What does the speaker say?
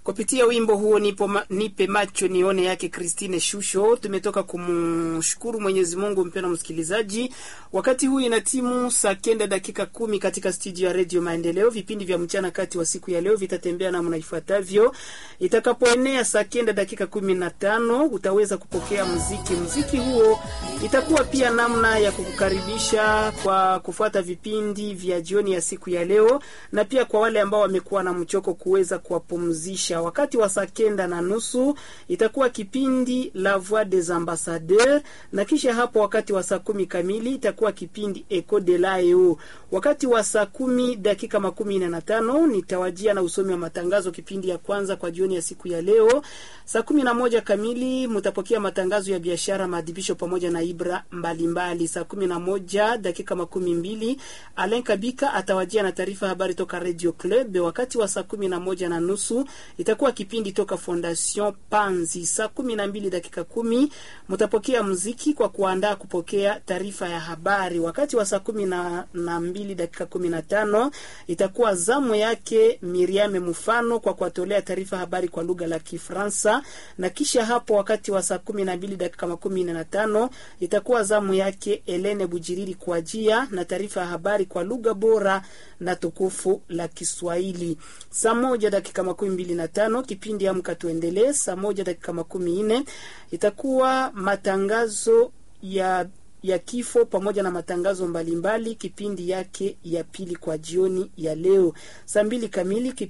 Kupitia wimbo huo nipo ma, nipe macho nione yake Christine Shusho, tumetoka kumshukuru Mwenyezi Mungu. Mpendwa msikilizaji, wakati huu ina timu saa kenda dakika kumi katika studio ya Radio Maendeleo. Vipindi vya mchana kati wa siku ya leo vitatembea namna ifuatavyo. Itakapoenea saa kenda dakika kumi na tano utaweza kupokea muziki. Muziki huo itakuwa pia namna ya kukukaribisha kwa kufuata vipindi vya jioni ya siku ya leo, na pia kwa wale ambao wamekuwa na mchoko kuweza kuwapumzisha. Wakati wa saa kenda na nusu itakuwa kipindi La Voix des Ambassadeurs, na kisha hapo wakati wa saa kumi kamili itakuwa kipindi Eco de l'Aeo. Wakati wa saa kumi dakika makumi nne na tano nitawajia na usomi wa matangazo, kipindi ya kwanza kwa jioni ya siku ya leo. Saa kumi na moja kamili mtapokea matangazo ya biashara, maadhibisho pamoja na ibra mbalimbali. Saa kumi na moja dakika makumi mbili Alain Kabika atawajia na taarifa habari toka Radio Club. Wakati wa saa kumi na moja na nusu itakuwa kipindi toka Fondation Panzi. Saa kumi na mbili dakika kumi mtapokea muziki kwa kuandaa kupokea taarifa ya habari. Wakati wa saa kumi na, na mbili dakika kumi na tano itakuwa zamu yake Miriame Mufano kwa kuwatolea taarifa habari kwa lugha la Kifaransa, na kisha hapo wakati wa saa kumi na mbili dakika makumi nne na tano itakuwa zamu yake Elene Bujiriri kuajia na taarifa ya habari kwa lugha bora na tukufu la Kiswahili. Saa moja dakika makumi mbili na tano kipindi Amka Tuendelee. Saa moja dakika makumi nne itakuwa matangazo ya ya kifo pamoja na matangazo mbalimbali mbali, kipindi yake ya pili kwa jioni ya leo. Saa mbili kamili